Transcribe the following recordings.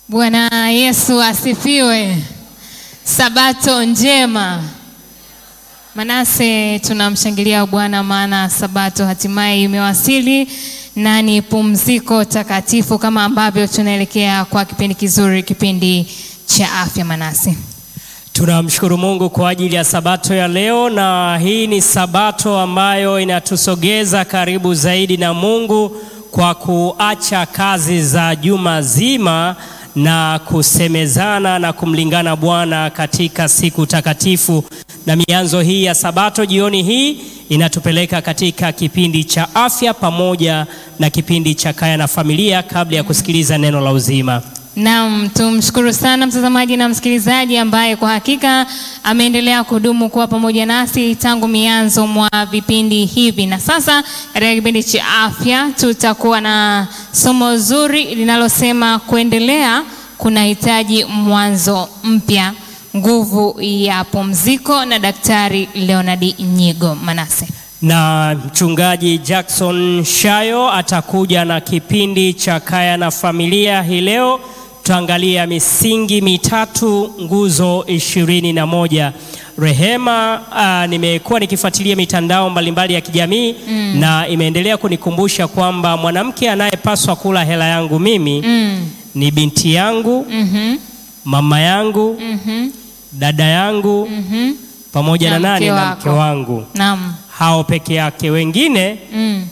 Bwana Yesu asifiwe. Sabato njema. Manase, tunamshangilia Bwana maana sabato hatimaye imewasili na ni pumziko takatifu, kama ambavyo tunaelekea kwa kipindi kizuri, kipindi cha afya. Manase, Tunamshukuru Mungu kwa ajili ya sabato ya leo, na hii ni sabato ambayo inatusogeza karibu zaidi na Mungu kwa kuacha kazi za juma zima na kusemezana na kumlingana Bwana katika siku takatifu. Na mianzo hii ya sabato jioni hii inatupeleka katika kipindi cha afya pamoja na kipindi cha kaya na familia, kabla ya kusikiliza neno la uzima. Naam, tumshukuru sana mtazamaji na msikilizaji ambaye kwa hakika ameendelea kudumu kuwa pamoja nasi tangu mianzo mwa vipindi hivi. Na sasa katika kipindi cha afya tutakuwa na somo zuri linalosema kuendelea kunahitaji mwanzo mpya, nguvu ya pumziko, na Daktari Leonard Nyigo. Manase na mchungaji Jackson Shayo atakuja na kipindi cha kaya na familia. Hii leo tutaangalia misingi mitatu, nguzo ishirini na moja. Rehema, uh, nimekuwa nikifuatilia mitandao mbalimbali ya kijamii mm. na imeendelea kunikumbusha kwamba mwanamke anayepaswa kula hela yangu mimi mm. ni binti yangu mhm, mama yangu mhm, dada yangu mhm. pamoja na, Na nani mke na wako. mke wangu, Naam. hao peke yake, wengine Mm.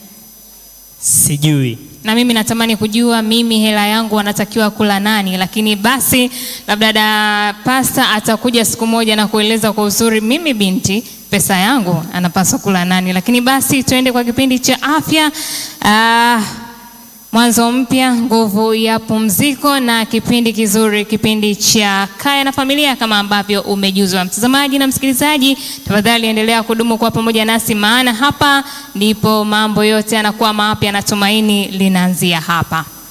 sijui. na mimi natamani kujua mimi hela yangu wanatakiwa kula nani, lakini basi labda da pasta atakuja siku moja na kueleza kwa uzuri mimi binti pesa yangu anapaswa kula nani. Lakini basi tuende kwa kipindi cha afya. Ah, mwanzo mpya, nguvu ya pumziko, na kipindi kizuri, kipindi cha kaya na familia, kama ambavyo umejuzwa. Mtazamaji na msikilizaji, tafadhali endelea kudumu kwa pamoja nasi, maana hapa ndipo mambo yote yanakuwa mapya na tumaini linaanzia hapa.